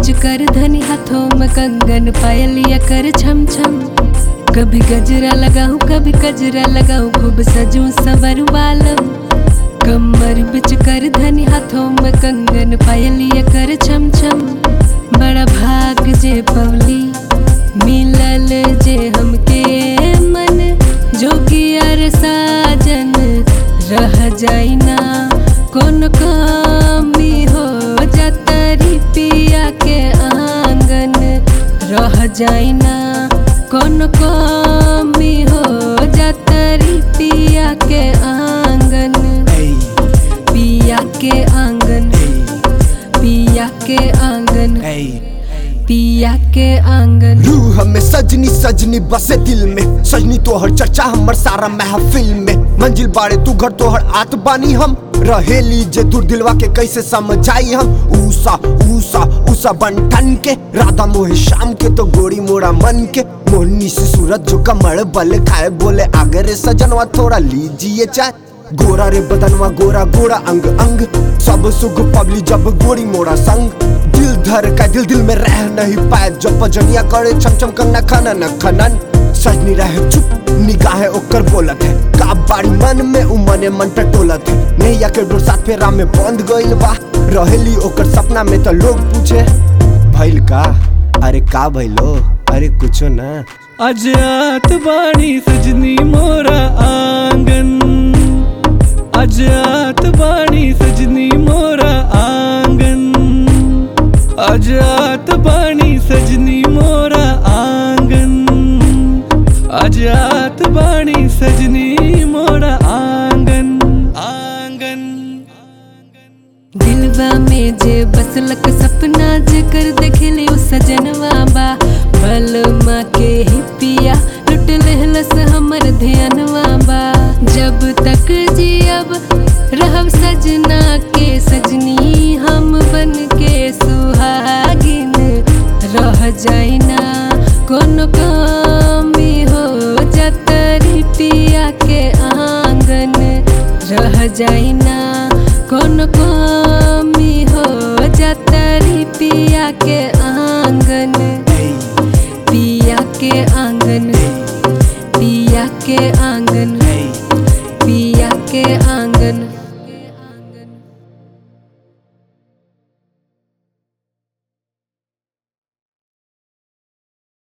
बिच कर धनी हाथों में कंगन पायलिया कर छम छम कभी गजरा लगाऊं कभी गजरा लगाऊं खूब सजूं सवर वालम कमर बिच कर धनी हाथों में कंगन पायलिया कर छम छम बड़ा भाग जे पवली मिलल जे हमके मन जोगियर साजन रह जाई ना कौन कमी हो जतरी पिया के आंगन रह जाई ना कौन कमी हो जतरी पिया के आंगन Ey, पिया के आंगन ey, पिया के आंगन ey. पिया के आंगन रूह में सजनी सजनी बसे दिल में सजनी तोहर चर्चा हमर सारा महफिल में मंजिल बाड़े तू घर तोहर आत बानी हम रहेली जे दूर दिलवा के कैसे समझाई हम ऊसा ऊसा ऊसा बंटन के राधा मोहे शाम के तो गोरी मोड़ा मन के मोहनी से सूरत जो कमर बल खाए बोले आगे रे सजनवा थोड़ा लीजिए चाय गोरा रे बदनवा गोरा गोरा अंग अंग सब सुख पबली जब गोरी मोड़ा संग दिल धर का दिल दिल में रह नहीं पाए जब पजनिया करे छम छम कंगना खनन खनन सजनी रहे चुप निगाहें ओकर बोलत है का बाड़ी मन में उमने मन टटोलत है नैया के डोर साथ फेरा में बंद गइल बा रहेली ओकर सपना में तो लोग पूछे भइल का अरे का भइलो अरे कुछो ना अजात बाणी सजनी मोरा आंगन अजात बाणी सजनी मोरा आंगन अजात बाणी सजनी मोरा आंगन अजात बाणी सजनी मोरा आंगन आंगन दिलवा में जे बसलक सपना जे कर देखले उ सजनवा बा बलमा के ही पिया लुट लेहलस हमर ध्यानवा बा जब तक जियब रहब सजना के सजनी हम बन के सुहागिन रह जाई ना कोनो कमी हो जतरी पिया के आंगन रह जाई ना कोनो